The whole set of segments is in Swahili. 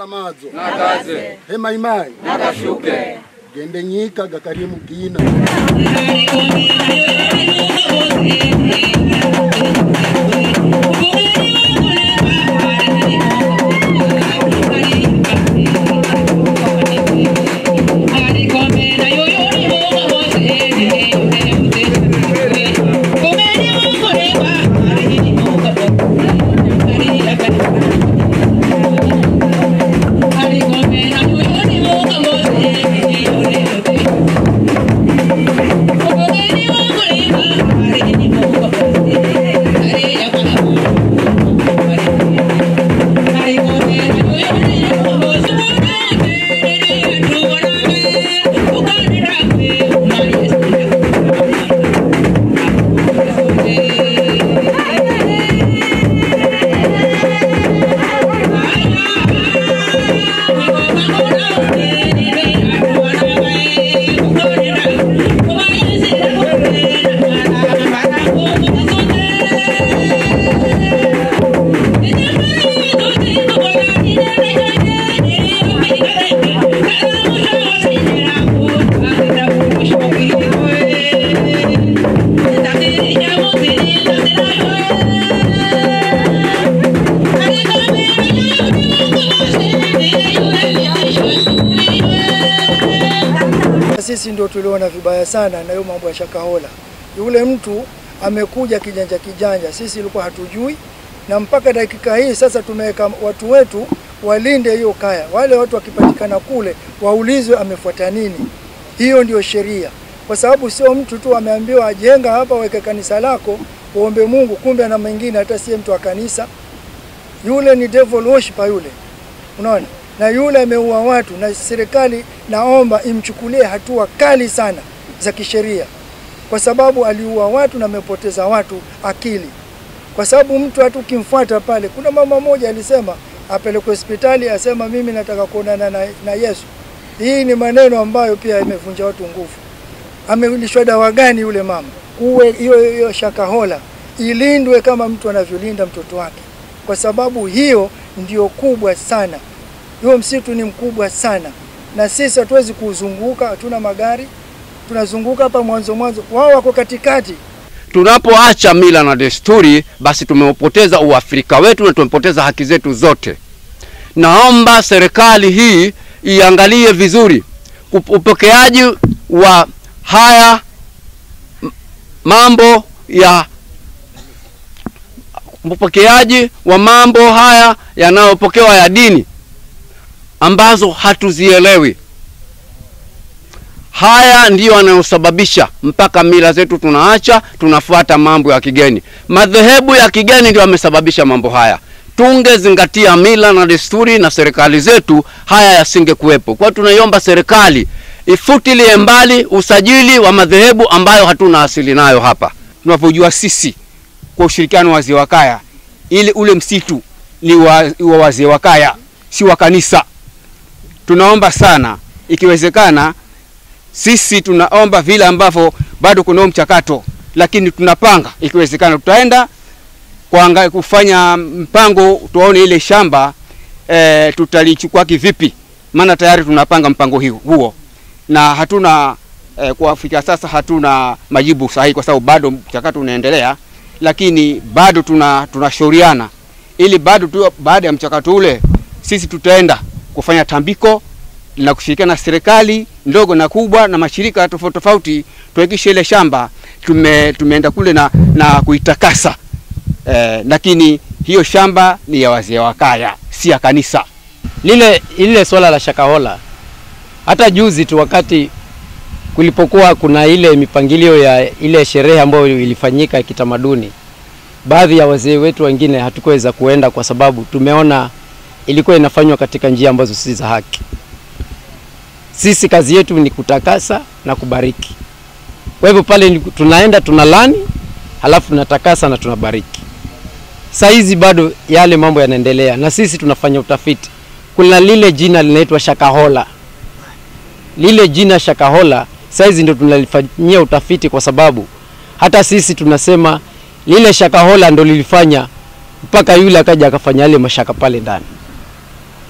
madzo nakaze hemaimai nakashuke gende nyika gakarimu kina Sisi ndio tuliona vibaya sana na hiyo mambo ya Shakahola. Yule mtu amekuja kijanja kijanja, sisi ilikuwa hatujui, na mpaka dakika hii sasa tumeweka watu wetu walinde hiyo kaya. Wale watu wakipatikana kule waulizwe amefuata nini. Hiyo ndio sheria, kwa sababu sio mtu tu ameambiwa ajenga hapa, weke kanisa lako uombe Mungu, kumbe na mengine hata siye mtu wa kanisa. Yule ni devil worshiper yule, unaona na yule ameua watu, na serikali naomba imchukulie hatua kali sana za kisheria, kwa sababu aliua watu na amepoteza watu akili. Kwa sababu mtu hata ukimfuata pale, kuna mama moja alisema apelekwe hospitali, asema mimi nataka kuonana na, na Yesu. Hii ni maneno ambayo pia imevunja watu nguvu. Amelishwa dawa gani yule mama? Uwe hiyo hiyo Shakahola ilindwe kama mtu anavyolinda mtoto wake, kwa sababu hiyo ndio kubwa sana. Huo msitu ni mkubwa sana, na sisi hatuwezi kuuzunguka, hatuna magari, tunazunguka hapa mwanzo mwanzo, wao wako katikati. Tunapoacha mila na desturi, basi tumeupoteza uafrika wetu na tumepoteza haki zetu zote. Naomba serikali hii iangalie vizuri Up- upokeaji wa haya m- mambo ya upokeaji wa mambo haya yanayopokewa ya dini ambazo hatuzielewi. Haya ndiyo yanayosababisha mpaka mila zetu tunaacha, tunafuata mambo ya kigeni. Madhehebu ya kigeni ndio yamesababisha mambo haya. Tungezingatia mila na desturi na serikali zetu, haya yasingekuwepo. Kwa hiyo tunaiomba serikali ifutilie mbali usajili wa madhehebu ambayo hatuna asili nayo hapa. tunavyojua sisi kwa ushirikiano wa wazee wa kaya, ili ule msitu ni wa, wa wazee wa kaya, si wa kanisa. Tunaomba sana, ikiwezekana, sisi tunaomba vile ambavyo bado kuna huo mchakato, lakini tunapanga, ikiwezekana, tutaenda kuanga, kufanya mpango, tuone ile shamba e, tutalichukua kivipi, maana tayari tunapanga mpango hiu- huo na hatuna eh, kwa Afrika sasa hatuna majibu sahihi kwa sababu bado mchakato unaendelea, lakini bado tuna tunashauriana ili bado tu baada ya mchakato ule sisi tutaenda kufanya tambiko na kushirikiana na serikali ndogo na kubwa na mashirika tofauti tofauti, tuhakikishe ile shamba tume, tumeenda kule na, na kuitakasa eh, lakini hiyo shamba ni ya wazee wa kaya, si ya kanisa. lile lile swala la Shakahola, hata juzi tu wakati kulipokuwa kuna ile mipangilio ya ile sherehe ambayo ilifanyika ya kitamaduni, baadhi ya wazee wetu wengine hatukuweza kuenda kwa sababu tumeona ilikuwa inafanywa katika njia ambazo si za haki. Sisi kazi yetu ni kutakasa na kubariki. Kwa hivyo pale ni- tunaenda tunalani, halafu tunatakasa na tunabariki. Saa hizi bado yale mambo yanaendelea, na sisi tunafanya utafiti. Kuna lile jina linaitwa Shakahola. Lile jina Shakahola saa hizi ndio tunalifanyia utafiti, kwa sababu hata sisi tunasema lile Shakahola ndo lilifanya mpaka yule akaja akafanya yale mashaka pale ndani.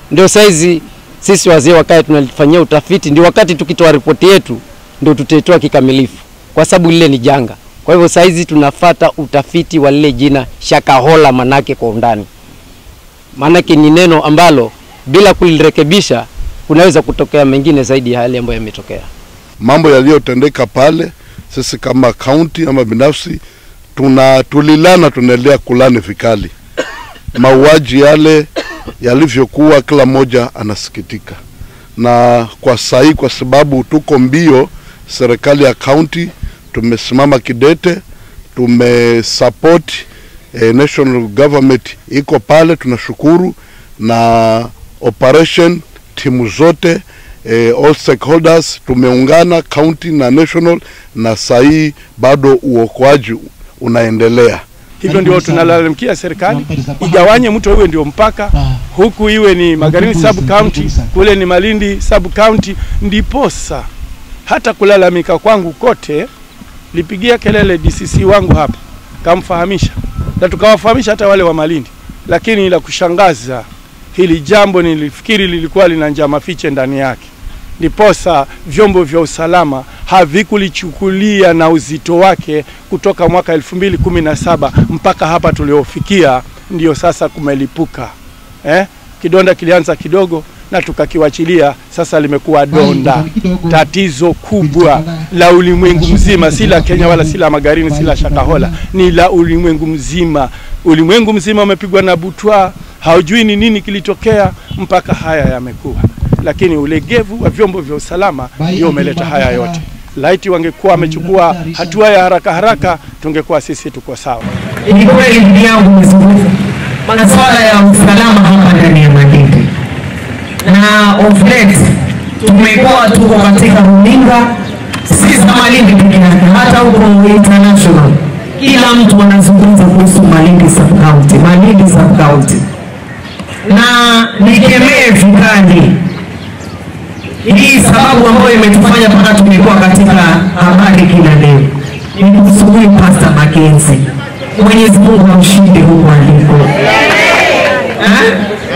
Ndio saizi sisi wazee wa kaya tunalifanyia utafiti, ndio wakati tukitoa ripoti yetu ndio tutaitoa kikamilifu, kwa sababu lile ni janga. Kwa hivyo saizi tunafata utafiti wa lile jina Shakahola manake kwa undani, maanake ni neno ambalo bila kulirekebisha kunaweza kutokea mengine zaidi ya yale ambayo yametokea. mambo yaliyotendeka pale, sisi kama kaunti ama binafsi tuna tulilana, tunaendelea kulani vikali mauaji yale yalivyokuwa, kila mmoja anasikitika, na kwa sahii, kwa sababu tuko mbio, serikali ya kaunti tumesimama kidete, tumesupport eh, national government iko pale, tunashukuru na operation timu zote eh, all stakeholders tumeungana county na national, na sahii bado uokoaji unaendelea. Hivyo ndio tunalalamikia serikali igawanye mto iwe ndio mpaka huku iwe ni Magarini sub county, kule ni Malindi sub county, ndiposa hata kulalamika kwangu kote lipigia kelele DCC wangu hapa, kamfahamisha na tukawafahamisha hata wale wa Malindi, lakini la kushangaza hili jambo nilifikiri lilikuwa lina njama fiche ndani yake, ndiposa vyombo vya usalama havikulichukulia na uzito wake kutoka mwaka 2017 mpaka hapa tuliofikia, ndio sasa kumelipuka eh? Kidonda kilianza kidogo na tukakiwachilia, sasa limekuwa donda, tatizo kubwa la ulimwengu mzima, si la Kenya wala si la Magarini, si la Shakahola, ni la ulimwengu mzima. Ulimwengu mzima umepigwa na butwa, haujui ni nini kilitokea mpaka haya yamekuwa, lakini ulegevu wa vyombo vya usalama ndio umeleta haya yote. Laiti wangekuwa wamechukua hatua ya haraka haraka, tungekuwa sisi tuko sawa. Ni kweli ndugu yangu mzungufu, masuala ya usalama hapa ndani ya Malindi na of late tumekuwa tuko katika runinga, si za Malindi peke yake, hata huko international, kila mtu anazungumza kuhusu Malindi sub county, Malindi sub county, na nikemee vikali hii sababu ambayo imetufanya mpaka tumekuwa katika habari kila leo ni kuhusu huyu Pastor Mackenzie. Mwenyezi Mungu amshinde huko aliko. Eh?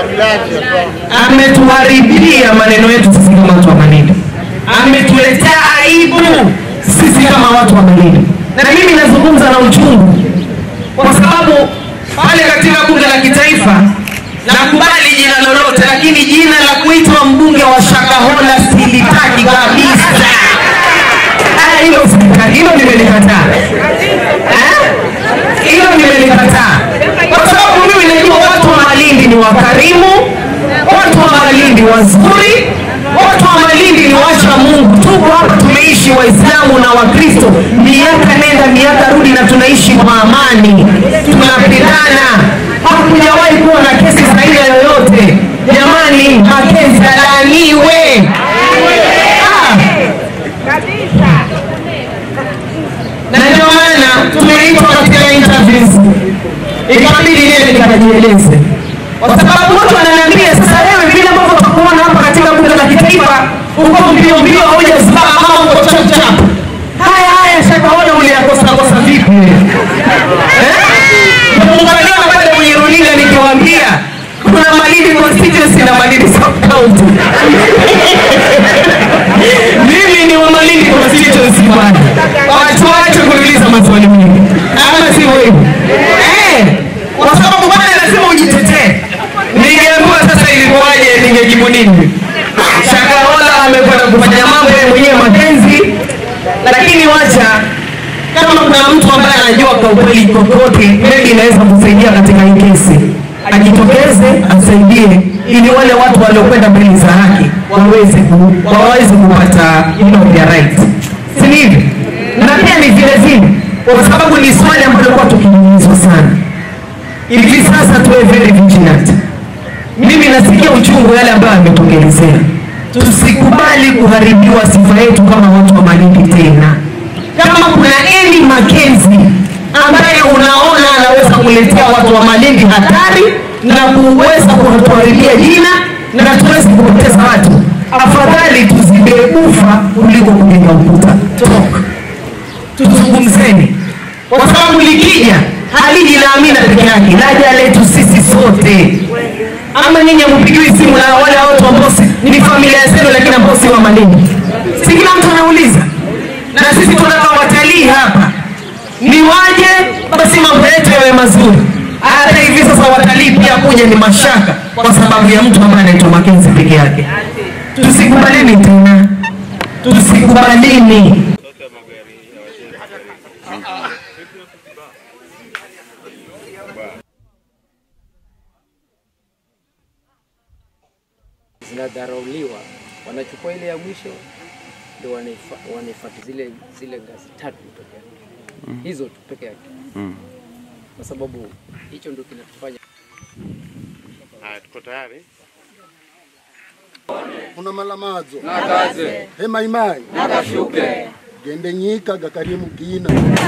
Ametuharibia maneno yetu sisi kama watu wa Malindi, ametuletea aibu sisi kama watu wa Malindi, na mimi nazungumza na uchungu kwa sababu pale katika bunge la kitaifa nakubali jina lolote, lakini jina la kuitwa mbunge wa Shakahola silitaki kabisa. Ah, hilo silitaki, hilo nimelikataa. Eh? Hilo nimelikataa kwa sababu mimi najua watu wa Malindi ni wakarimu, watu wa Malindi wazuri, watu wa Malindi ni wacha Mungu. Tuko hapa tumeishi Waislamu na Wakristo miaka nenda miaka rudi, na tunaishi kwa amani, tunapendana, hakujawahi kuwa na kesi za aina yoyote. Jamani, Mackenzie alaaniwe. Ah. na ndio maana tumeitwa katika interviews, ikabidi niende nikajieleze, kwa sababu watu wananiambia sasa, wewe vile ambavyo tutakuona hapa katika bunge la kitaifa, uko mbio mbio, hujasimama kama uko chap chap. Haya haya, Shakahola uliyakosa kosa vipi wewe? Eh? Muunganio pale kwenye runinga nikiwaambia kuna Malindi constituency na Malindi sub county. Mimi ni wa Malindi constituency bwana. Watu waache kuniuliza maswali mengi. Ama sivyo hivyo? Eh, kwa sababu bwana lazima ujitetee. Ningeambiwa sasa ilikuwaje ningejibu nini? Shakahola amekwenda kufanya mambo yeye mwenyewe mapenzi, lakini wacha kama kuna mtu ambaye anajua kwa ukweli kokote, maybe inaweza kusaidia katika hii kesi, ajitokeze asaidie, ili wale watu waliokwenda mbele za haki waweze ku, waweze kupata you know, their right, si ni hivi? Na pia ni vile vile, kwa sababu ni swali ambalo kwa tukiulizwa sana hivi sasa, tuwe very vigilant. Mimi nasikia uchungu yale ambayo ametokelezea. Tusikubali kuharibiwa sifa yetu kama watu wa Malindi tena kama kuna Eli Mackenzie ambaye unaona anaweza kuletea watu wa Malindi hatari na kuweza kutuharibia jina na tuwezi kupoteza watu, afadhali tuzibe ufa kuliko kujenga ukuta. Toka tuzungumzeni, kwa sababu likija haliji la Amina peke yake, laja letu sisi sote. ama nyinyi hampigiwi simu na wale watu ambao si- ni familia zenu lakini ambao si wa Malindi? Si kila mtu anauliza, na sisi tunataka watalii hapa ni waje, basi mambo yetu yawe mazuri. Hata hivi sasa watalii pia kuja ni mashaka kwa sababu ya mtu ambaye anaitwa Makenzi peke yake. Tusikubalini tena, tusikubalini. zinadharauliwa, wanachukua ile ya mwisho ndio wanaifa- wanaifuata zile zile ngazi tatu peke yake, hizo tu peke yake, kwa sababu hicho ndio kinatufanya Haya, tuko tayari. kuna malamadzo nakaze hema imai nakashuke gende nyika gakarimu kina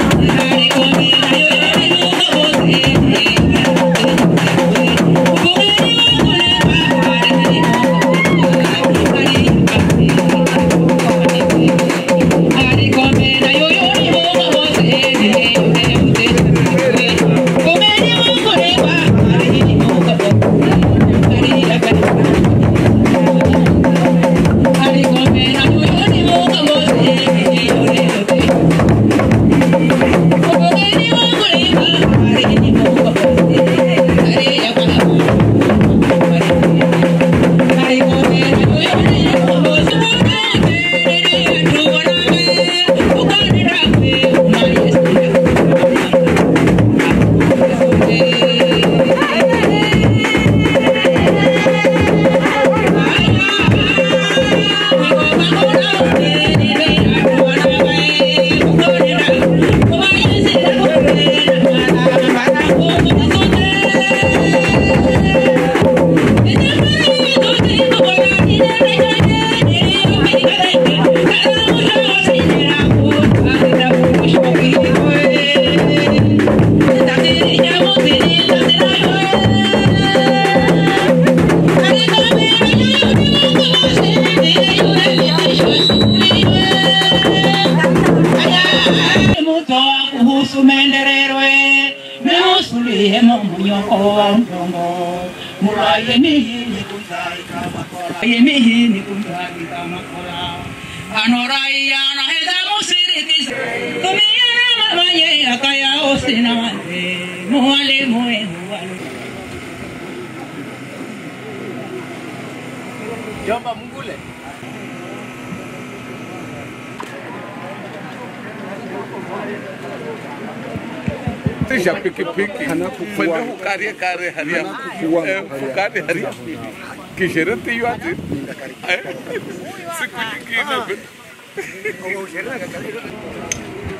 mutoa kuhusu maendeleo meusulie momonyoko wa mgongo murayeni hini kunzai kama kola yemi hini kunzai kama kola anoraia na heda musiriti tumiyana mamaye akaya osina wande muwale muwe muwale Jomba Mngule. tisha pikipiki kwende hukarie kare haria Eh, hukare haria kishereti yuati Eh, siku nyingine